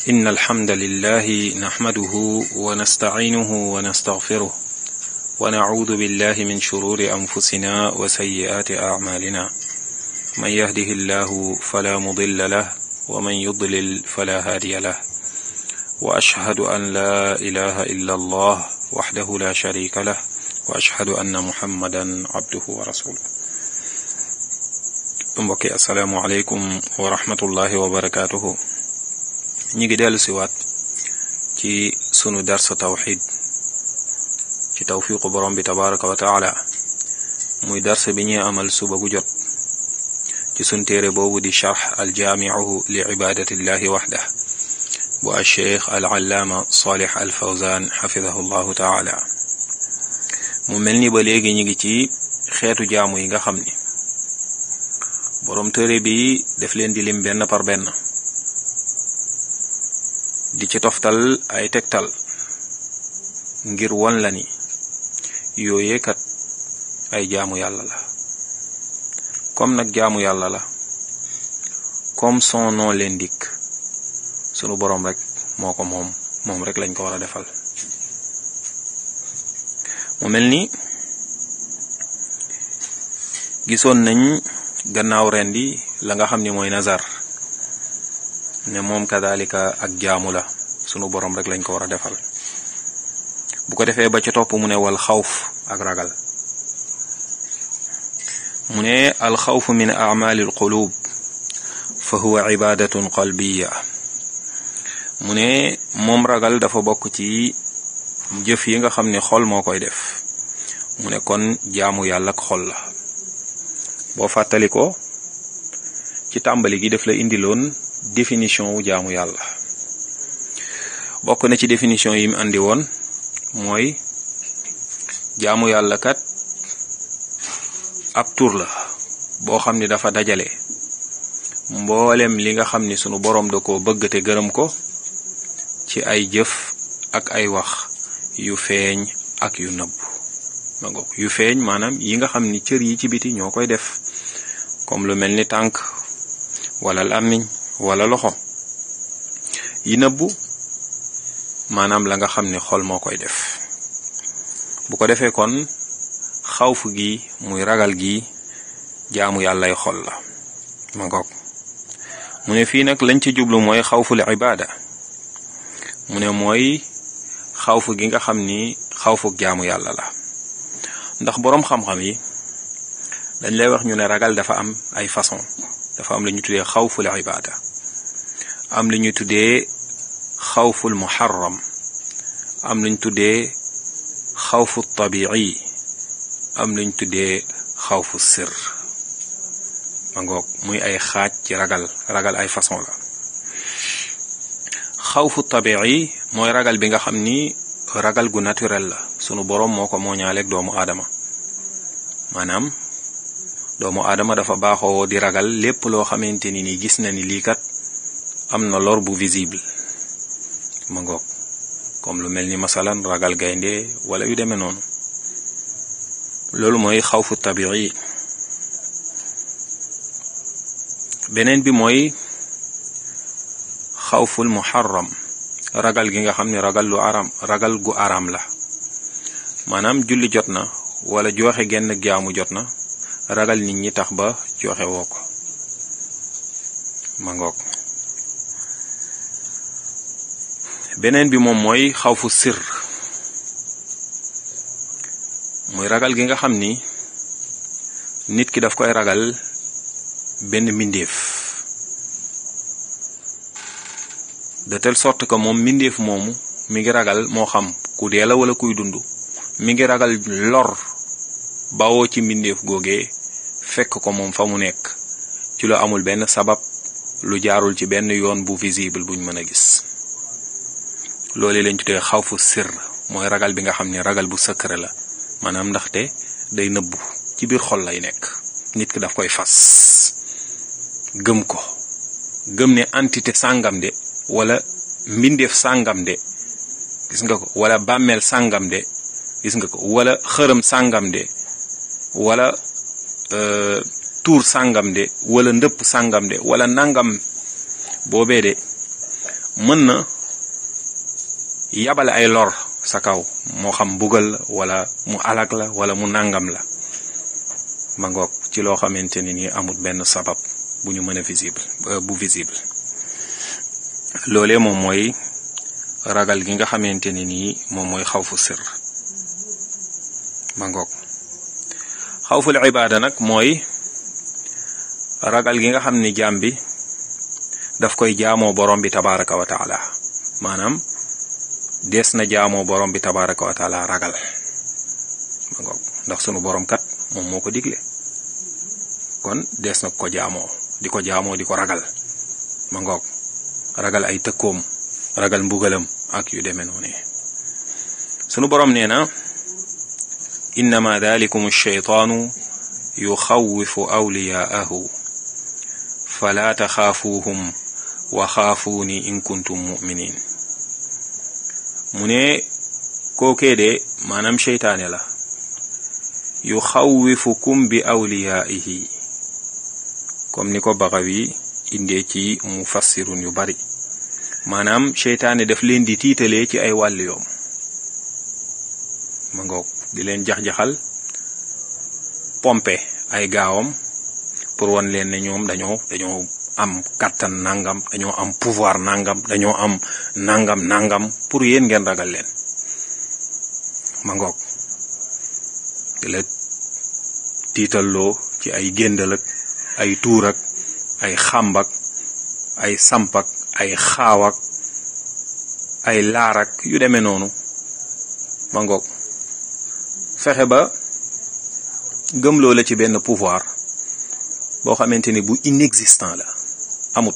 إن الحمد لله نحمده ونستعينه ونستغفره ونعوذ بالله من شرور أنفسنا وسيئات أعمالنا من يهده الله فلا مضل له ومن يضلل فلا هادي له وأشهد أن لا إله إلا الله وحده لا شريك له وأشهد أن محمدا عبده ورسوله mbokki asalaamualeykum wa rahmatullahi wa barakaatuhu ñi ngi dellu siwaat ci sunu darsa tawxid ci tawfiqu borom bi tabaraka wa taala muy darsa bi ñuy amal suba gu jot ci sun téere boobu di charx aljaamiu li ibadatillahi waxdah bu alcheikh alallaama salih alfawzan xafidahu llahu taala mu mel ni ba léegi ñi ngi ci xeetu jaamu yi nga xam ni boroom téere bi def leen di lim benn par benn di ci toftal ay tegtal ngir won la ni yooyee kat ay jaamu yàlla la comme nag jaamu yàlla la comme son nom l'indique sunu boroom rek moo ko moom moom rek lañ ko war a defal mu mel ni gisoon nañ gannaaw rendi la nga xam ni mooy nazar ne moom kadalika ak jaamu la sunu borom rek lañ ko war a defal bu ko defee ba ca topp mu ne wal xawf ak ragal mu ne al xawfu min amali al qulub fa huwa ibadatun qalbiya mu ne moom ragal dafa bokk ci jëf yi nga xam ne xol moo koy def mu ne kon jaamu yàlla ak xol la boo fàttali ko ci tàmbali gi daf la indiloon définition wu jaamu yàlla bokk na ci définition yi mu andi woon mooy jaamu yàlla kat ab tur la boo xam ni dafa dajale mboolem li nga xam ni sunu boroom da ko bëgg te gërëm ko ci ay jëf ak ay wax yu feeñ ak yu nëbb ma ngoog yu feeñ maanaam yi nga xam ni cër yi ci biti ñoo koy def comme lu mel ni tànk wala làmmiñ wala loxo yi nëbbu maanaam la nga xam ni xol moo koy def bu ko defee kon xawfu gi muy ragal gi jaamu yàllay xol la ma ngoog mu ne fii nag lañ ci jublu mooy xawful ibaada mu ne mooy xawfu gi nga xam ni xawfuk jaamu yàlla la ndax boroom xam-xam yi dañ lay wax ñu ne ragal dafa am ay façon dafa am lu ñu tuddee xawful ibaada am lu ñu tuddee xawful muharram am lu ñu tuddee xawfu tabi'i am lu ñu tuddee xawfu sir ma ngoog muy ay xaaj ci ragal ragal ay façon la xawfu tabi'i mooy ragal bi nga xam ni ragal gu naturel la sunu boroom moo ko mooñaaleeg doomu aadama maanaam doomu aadama dafa baaxoo di ragal lépp loo xamante ni ni gis na ni lii kat am na lor bu visible ma ngoog comme lu mel ni masalan ragal gaynde wala yu demee noonu loolu mooy xawfu tabii beneen bi mooy xawful muharram ragal gi nga xam ne ragal lu aram ragal gu aram la maanaam julli jot na wala joxe genn jaamu jot na ragal nit ñi tax ba joxe woo ko ma ngoog beneen bi moom mooy xawfu sir muy ragal gi nga xam ni nit ki daf koy ragal benn mbindeef de telle sorte que moom mbindeef moomu mi ngi ragal moo xam ku dee la wala kuy dund mi ngi ragal lor bawoo ci mbindeef googee fekk ko moom fa mu nekk ci lu amul benn sabab lu jaarul ci benn yoon bu visible buñ mën a gis loolu lañ tuddee xawfu sir mooy ragal bi nga xam ne ragal bu secret la maanaam ndaxte day nëbbu ci biir xol lay nekk nit ki daf koy fas gëm ko gëm ne entité sàngam de wala mbindeef sàngam de gis nga ko wala bàmmeel sàngam de gis nga ko wala xërëm sàngam de wala tuur sàngam de wala ndëpp sàngam de wala nangam boobee de mën na yabal ay lor sa kaw moo xam mbugal la wala mu alag la wala mu nangam la ma ngoog ci loo xamante ni nii amul benn sabab bu ñu mën a visible bu visible loolee moom mooy ragal gi nga xamante ni nii moom mooy xawfu sir ma ngoog xawful ibaada nag mooy ragal gi nga xam ni jaam bi daf koy jaamoo borom bi tabaraka wa taala maanaam dees na jaamoo borom bi tabaraka wa taala ragal ma ngoog ndax sunu borom kat moom moo ko digle kon dees na ko jaamoo di ko jaamoo di ko ragal ma ngoog ragal ay tëkkoom ragal mbugalam ak yu demee noonu sunu borom nee na innama dalikum alcheytaanu yuxawifu awliyaahu fala taxaafuuhum wa xaafuuni in kuntum muminin mu ne kookee de maanaam seytaane la yuxawifukum bi awliyaihi comme ni ko Baxawi indee ci mufassirun yu bari maanaam seytaane daf leen di tiitalee ci ay wàll yoom ma ngoog di leen jax-jaxal pompe ay gaawam pour wan leen ne ñoom dañoo dañoo am kàttan nangam dañoo am pouvoir nangam dañoo am nangam nangam pour yéen ngeen ragal leen ma ngoog di la tiitalloo ci ay géndal ak ay tuur ak ay xàmbak ay sampak ay xaawak ay laarak yu demee noonu ma ngoog fexe ba gëmloo la ci benn pouvoir boo xamante ni bu inexistant la amut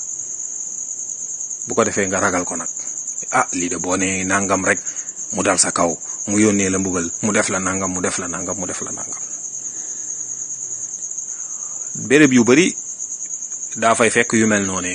bu ko defee nga ragal ko nag ah lii de boo nee nangam rek mu dal sa kaw mu yónnee la mbugal mu def la nangam mu def la nangam mu def la nangam béréb yu bari daa fay fekk yu mel noonu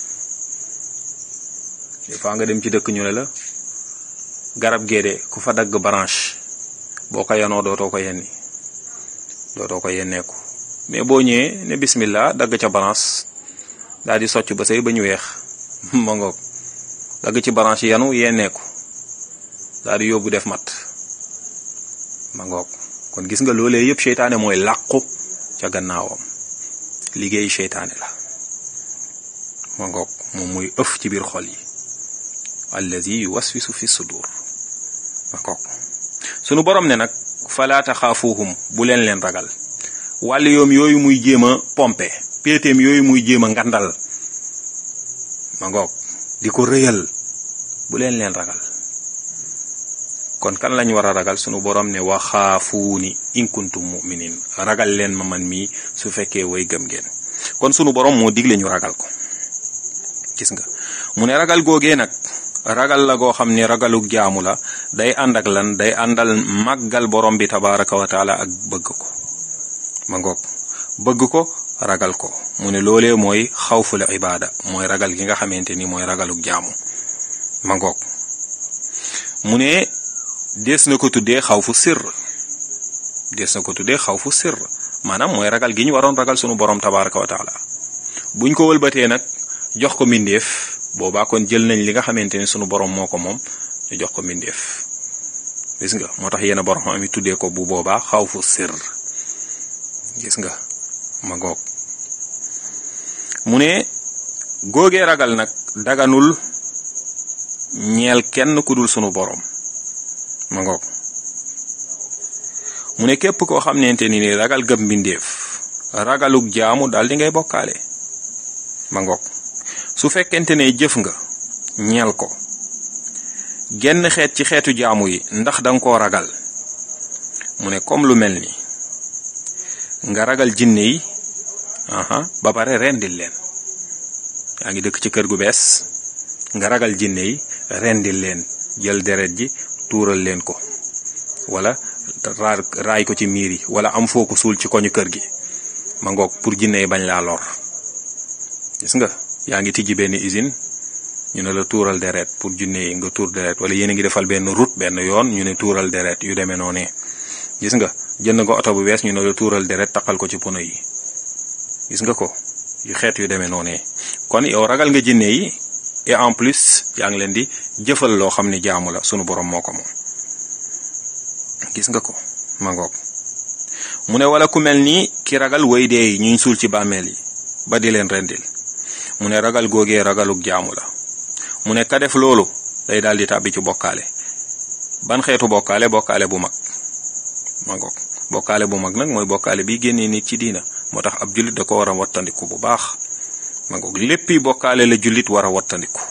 des fois nga dem ci dëkk ñu ne la garab géede ku fa dagg branche boo ko yanoo dootoo ko yenni dootoo ko yenneeku mais boo ñëwee ne bismillah dagg ca branche daal di socc ba say ba ñu weex ma ngoog dagg ci branche yanu yenneeku daal di yóbbu def mat ma ngoog kon gis nga loolee yëpp seytaane mooy làqu ca gannaawam liggéey seytaane la ma ngoog moom muy ëf ci biir xol yi allazi yuwaswisu fi sudur ma ngoog sunu borom ne nag fala taxaafuuhum bu leen leen ragal wàll yoom yooyu muy jéem a pompe péetéem yooyu muy jéem a ngandal ma ngoog di ko rëyal bu leen leen ragal kon kan lañ war a ragal sunu borom ne waxaafuuni in kuntum muminin ragal leen ma man mii su fekkee way gëm ngeen kon sunu borom moo digle ñu ragal ko gis nga mu ne ragal googee nag ragal la goo xam ne ragalug jaamu la day ànd ak lan day àndal màggal borom bi tabaraka wa taala ak bëgg ko ma ngoog bëgg ko ragal ko mu ne loolee mooy xawful ibaada mooy ragal gi nga xamante ni mooy ragalug jaamu ma ngoog mu ne des na ko tuddee xawfu sir des na ko tuddee xawfu sir maanaam mooy ragal gi ñu waroon ragal sunu borom tabaraka wa taala buñ ko wëlbatee nag jox ko mbindeef boobaa kon jël nañ li nga xamante ni sunu borom moo ko moom ñu jox ko mbindeef gis nga moo tax yenn borom am tuddee ko bu boobaa xawfu sir gis nga ma goog mu ne góogee ragal nag daganul ñeel kenn ku dul sunu borom ma ngoog mu ne képp koo xamante ni ni ragal gëm mbindeef ragalug jaamu daal di ngay bokkaale ma ngoog su fekkente ne jëf nga ñeel ko genn xeet ci xeetu jaamu yi ndax danga koo ragal mu ne comme lu mel ni nga ragal jinne yi aha ba pare rendil leen yaa ngi dëkk ci kër gu bees nga ragal jinne yi rendil leen jël deret ji tuural leen ko wala raay ko ci miir yi wala am foo ko suul ci koñu kër gi ma ngoog pour jinne yi bañ laa lor gis nga yaa ngi tijji benn usine ñu ne la tuural deret pour jinne yi nga tuur deret wala yéen a ngi defal benn route benn yoon ñu ne tuural deret yu demee noonu gis nga jënd nga oto bu bees ñu ne la tuural deret taqal ko ci pono yi gis nga ko yu xeet yu demee noonu kon yow ragal nga jinne yi et en plus yaa ngi leen di jëfal loo xam ni jaamu la sunu borom moo ko moom gis nga ko ma ngoog mu ne wala ku mel ni ki ragal way dee yi ñuy suul ci bàmmeel yi ba di leen rendil mu ne ragal googee ragaluk jaamu la mu ne ka def loolu day daal di tàbbi ci bokkaale ban xeetu bokkaale bokkaale bu mag ma ngoog bokkaale bu mag nag mooy bokkaale bi génnee nit ci diina moo tax ab jullit da ko war a wattandiku bu baax ma ngoog léppi bokkaale la jullit war a wattandiku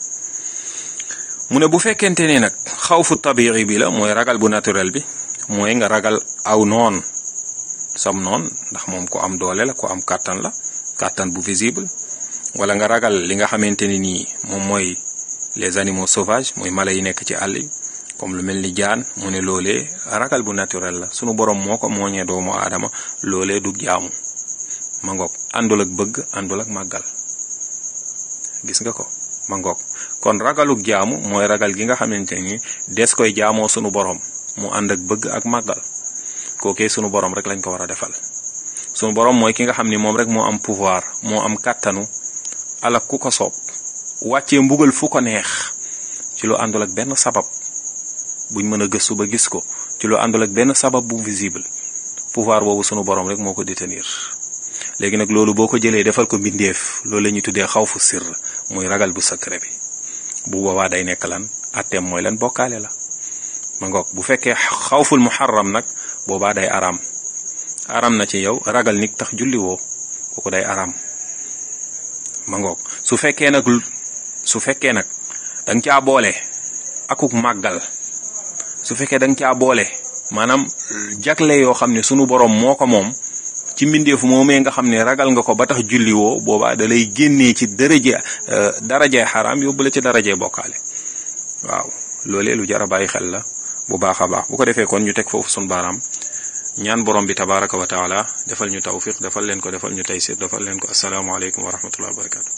mu ne bu fekkente ni nag xawfu tabi'i bi la mooy ragal bu naturel bi mooy nga ragal aw noon sam noon ndax moom ku am doole la ku am kàttan la kàttan bu visible wala nga ragal li nga xamante ni nii moom mooy les animaux sauvages mooy mala yi nekk ci àll yi comme lu mel ni jaan mu ne loolee ragal bu naturel la sunu borom moo ko mooñee doomu aadama loolee du jaamu ma ngoog àndul ak bëgg àndul ak màggal gis nga ko ma ngoog kon ragaluk jaamu mooy ragal gi nga xamante ni des koy jaamoo sunu borom mu ànd ak bëgg ak màggal kookee sunu borom rek lañ ko war a defal sunu borom mooy ki nga xam ni moom rek moo am pouvoir moo am kàttanu alak ku ko soob wàccee mbugal fu ko neex ci lu àndul ak benn sabab buñ mën a gëstu ba gis ko ci lu àndul ak benn sabab bu visible pouvoir boobu sunu borom rek moo ko détenir léegi nag loolu boo ko jëlee defal ko mbindeef loolu la ñuy tuddee xaw fu sirr muy ragal bu secret bi bu boobaa day nekk lan atteem mooy lan bokkaale la ma ngoog bu fekkee xawful muharram nag boobaa day araam araam na ci yow ragal nit tax julli woo kooku day araam ma ngoog su fekkee nag su fekkee nag danga caa boole akuk màggal su fekkee danga caa boole maanaam jagle yoo xam ne sunu borom moo ko moom ci mbindeef moomee nga xam ne ragal nga ko ba tax julli woo boobaa da lay génnee ci daraje darajee xaraam yóbbu la ci darajee bokkaale waaw loolee lu jar a bàyyi xel la bu baax a baax bu ko defee kon ñu teg foofu sunu baaraam ñaan borom bi tabaraka wa taala defal ñu tawfiq defal leen ko defal ñu taysir defal leen ko asalaamaaleykum wa rahmatullahi wa barakatu